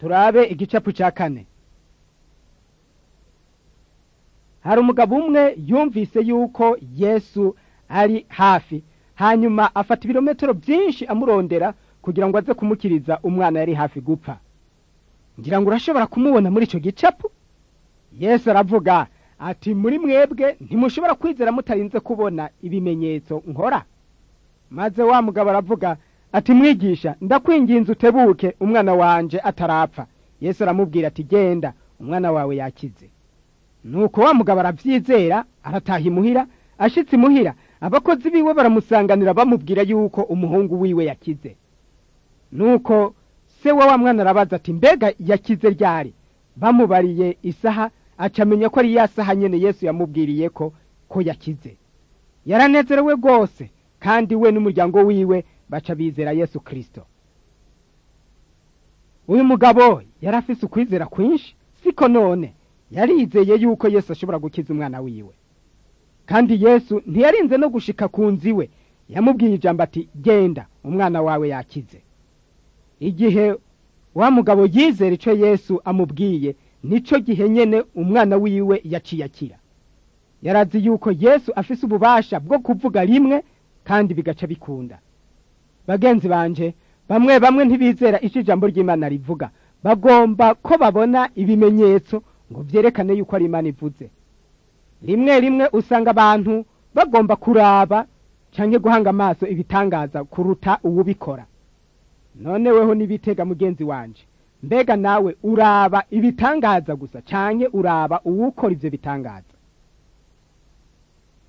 turabe igicapu cya kane hari umugabo umwe yumvise yuko yesu ari hafi hanyuma afata ibirometero byinshi amurondera kugira ngo aze kumukiriza umwana yari hafi gupfa ngira ngo urashobora kumubona muri icyo gicapu yesu aravuga ati muri mwebwe ntimushobora kwizera mutarinze kubona ibimenyetso nkora maze wa mugabo aravuga ati mwigisha ndakwinginze utebuke umwana wanje atarapfa yesu aramubwira ati genda umwana wawe yakize nuko wa mugabo arabyizera arataha imuhira ashitse imuhira abakozi biwe baramusanganira bamubwira yuko umuhungu wiwe yakize nuko se wa wa mwana arabaza ati mbega yakize ryari bamubariye isaha acamenya ko ari ya saha nyene yesu yamubwiriye ko ko yakize yaranezerewe rwose kandi we n'umuryango wiwe baca bizera yesu kristo uyu mugabo yari afise ukwizera kwinshi siko none yarizeye yuko yesu ashobora gukiza umwana wiwe kandi yesu ntiyarinze no gushika ku nzu iwe yamubwiye ijambo ati genda umwana wawe yakize igihe wa mugabo yizera icyo yesu amubwiye nicyo gihe nyene umwana wiwe yaciye akira yarazi yuko yesu afise ububasha bwo kuvuga rimwe kandi bigaca bikunda bagenzi banje bamwe bamwe ntibizera icyo ijambo ry'imana rivuga bagomba ko babona ibimenyetso ngo byerekane yuko ari imana ivuze rimwe rimwe usanga abantu bagomba kuraba cyangwa guhanga amaso ibitangaza kuruta uwubikora none weho nibitega mugenzi wanje mbega nawe uraba ibitangaza gusa cyane uraba uwukora ibyo bitangaza